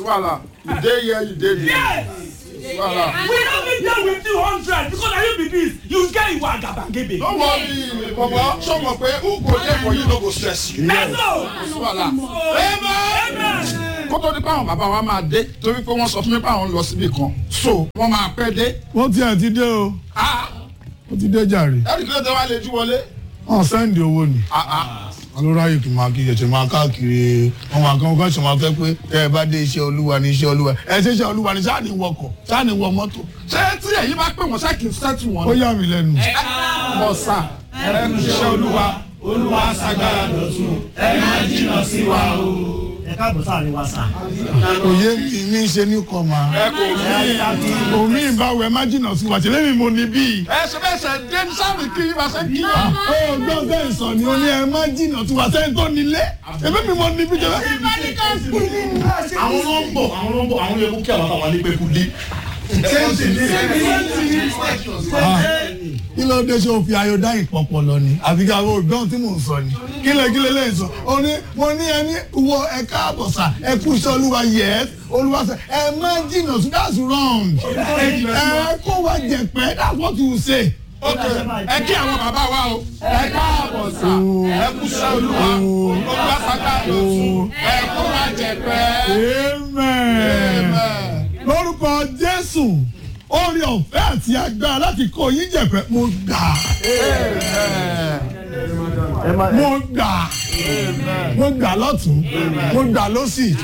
wàhálà you dey here you dey there yes wàhálà. we no fit dey with you hundred because na you be this you get iwa agabagebe. no worry baba show me pé who go there for you no go stress you. na so. wàhálà. amen. kó tó di pé àwọn bàbá wa máa dé torí pé wọ́n sọ fún mi pé àwọn ń lọ síbì kan so wọ́n máa pẹ́ dé. wọ́n ti ẹ̀ ti dé o ah wọ́n ti dé jàre ẹ̀rí kí ló dé wá lè jú wọlé. wọ́n sẹ́ndì owó ni. ah ah alóráyè kì í máa kí ẹ̀ṣẹ̀ máa káàkiri ọmọ àkàn kan ṣe máa fẹ́ pé tẹ́ ẹ bá dé iṣẹ́ olúwa ní iṣẹ́ olúwa ẹ ṣe iṣẹ́ olúwa ní sáà ní wọkọ̀ sáà ní wọ mọ́tò. ṣé tí èyí bá pè wọ́n ṣáà kì í sẹ́tù wọn. ó yà mí lẹ́nu. mọ̀ sá ẹnu iṣẹ́ olúwa olúwa ṣàgbára lọ́tún ẹ máa jìnnà sí wa o. ẹ káàbọ̀ sáàrin wa sà. òye mi ní ṣe ní kọ́ máa. ẹ kò rí omi ìbáwọ̀ ẹ má jìnnà sí wa ṣẹlẹ̀ mi mo ní bíi. ẹ ṣe bẹ́ẹ̀ ṣe dé ní sáàmì kí yín bá ṣe kí wa. ó gbọ́n sẹ́yìn sọ ni ó ní ẹ má jìnnà sí wa sẹ́yìn tó nílé ẹbí mi mo ní bí jẹ́ àwọn ló ń bọ̀ àwọn ló ń bọ̀ àwọn yẹ kó kí àwọn àtàwọn alẹ́ kú dé. kí ló dé ṣe òfin ayọ̀dá ìpọ̀pọ̀ lọ ni àfi ká wo gbọ́n tí mò ń sọ ni kí lè kí lè lè sọ ó ní mo ní ẹni wo ẹ káàbọ̀ sà ẹ kú iṣẹ́ olúwa yes olúwa sẹ ẹ má jìnnà sí that's wrong ẹ kó wa jẹ̀pẹ́ that's what you say. ok ẹ kí àwọn bàbá wa o. ẹ káàbọ̀ sá ẹ kú sí olúwa olúwa ṣàgbára lọ́tún ẹ kó wa jẹ pẹ́. amen lórúkọ jésù orí ọ̀fẹ́ àti agbára láti kó yín jẹ̀pẹ́ mo gbà mo gbà mo gbà lọ́tún mo gbà lọ́sì